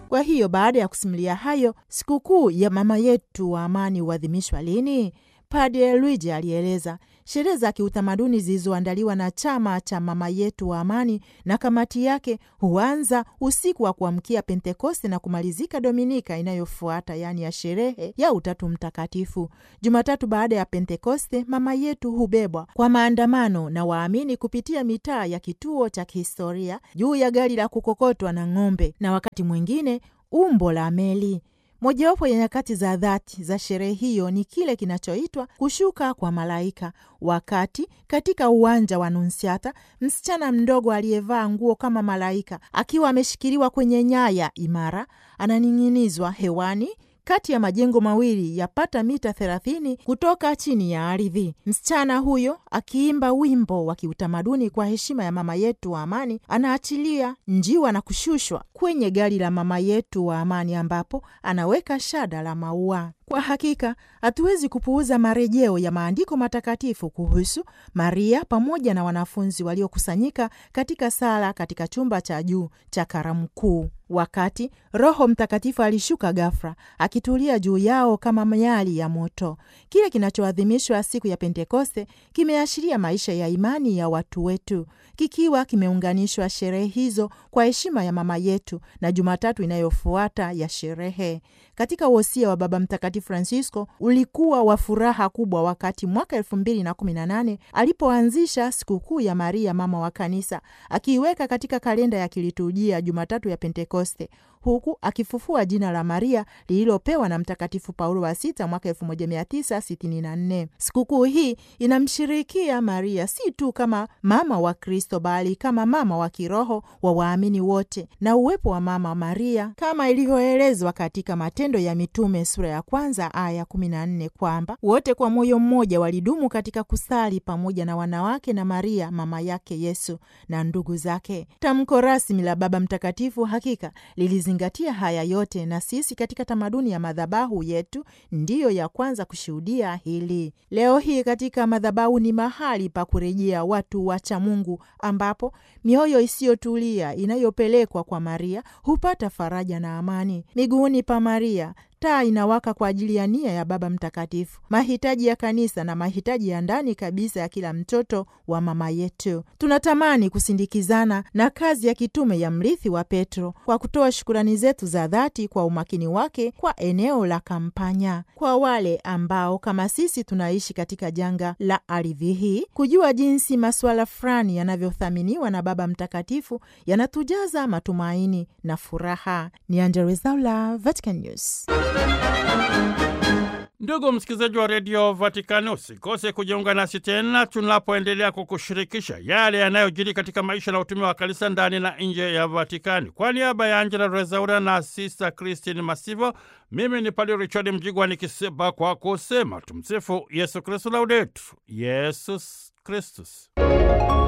Kwa hiyo baada ya kusimulia hayo, sikukuu ya mama yetu wa amani huadhimishwa lini? Padre Luigi alieleza sherehe za kiutamaduni zilizoandaliwa na chama cha mama yetu wa amani na kamati yake huanza usiku wa kuamkia Pentekoste na kumalizika Dominika inayofuata, yaani ya sherehe ya Utatu Mtakatifu. Jumatatu baada ya Pentekoste, mama yetu hubebwa kwa maandamano na waamini kupitia mitaa ya kituo cha kihistoria juu ya gari la kukokotwa na ng'ombe, na wakati mwingine umbo la meli. Mojawapo ya nyakati za dhati za sherehe hiyo ni kile kinachoitwa kushuka kwa malaika, wakati katika uwanja wa Nunsiata msichana mdogo aliyevaa nguo kama malaika akiwa ameshikiliwa kwenye nyaya imara ananing'inizwa hewani kati ya majengo mawili yapata mita thelathini kutoka chini ya ardhi. Msichana huyo akiimba wimbo wa kiutamaduni kwa heshima ya mama yetu wa amani, anaachilia njiwa na kushushwa kwenye gari la mama yetu wa amani, ambapo anaweka shada la maua. Kwa hakika hatuwezi kupuuza marejeo ya maandiko matakatifu kuhusu Maria pamoja na wanafunzi waliokusanyika katika sala katika chumba cha juu cha karamu kuu, wakati Roho Mtakatifu alishuka ghafla akitulia juu yao kama miali ya moto. Kile kinachoadhimishwa siku ya Pentekoste kimeashiria maisha ya imani ya watu wetu, kikiwa kimeunganishwa sherehe hizo kwa heshima ya mama yetu na Jumatatu inayofuata ya sherehe. Katika wosia wa Baba Mtakatifu Francisco ulikuwa wa furaha kubwa wakati mwaka elfu mbili na kumi na nane alipoanzisha sikukuu ya Maria mama wa Kanisa, akiiweka katika kalenda ya kiliturujia Jumatatu ya Pentekoste, huku akifufua jina la Maria lililopewa na Mtakatifu Paulo wa Sita mwaka 1964. Sikukuu hii inamshirikia Maria si tu kama mama wa Kristo, bali kama mama wa kiroho wa waamini wote, na uwepo wa mama Maria kama ilivyoelezwa katika Matendo ya Mitume sura ya kwanza aya 14 kwamba wote kwa moyo mmoja walidumu katika kusali pamoja na wanawake na Maria mama yake Yesu na ndugu zake. Tamko rasmi la Baba Mtakatifu hakika lilizingatia haya yote, na sisi katika tamaduni ya madhabahu yetu ndiyo ya kwanza kushuhudia hili. Leo hii katika madhabahu ni mahali pa kurejea watu wacha Mungu, ambapo mioyo isiyotulia inayopelekwa kwa Maria hupata faraja na amani. Miguuni pa Maria taa inawaka kwa ajili ya nia ya Baba Mtakatifu, mahitaji ya kanisa na mahitaji ya ndani kabisa ya kila mtoto wa mama yetu. Tunatamani kusindikizana na kazi ya kitume ya mrithi wa Petro kwa kutoa shukurani zetu za dhati kwa umakini wake kwa eneo la Kampanya. Kwa wale ambao kama sisi tunaishi katika janga la ardhi hii, kujua jinsi masuala fulani yanavyothaminiwa na Baba Mtakatifu yanatujaza matumaini na furaha. Ni Angella Rwezaula, Vatican News. Ndugu msikilizaji wa redio Vatikani, usikose kujiunga nasi tena tunapoendelea kukushirikisha yale yanayojiri katika maisha na utume wa kanisa ndani na nje ya Vatikani. Kwa niaba ya Angela Rezaura na Sista Christine Masivo, mimi ni Padre Richard Mjigwa nikisema kwa kusema tumsifu Yesu Kristu, laudetur Yesus Kristus.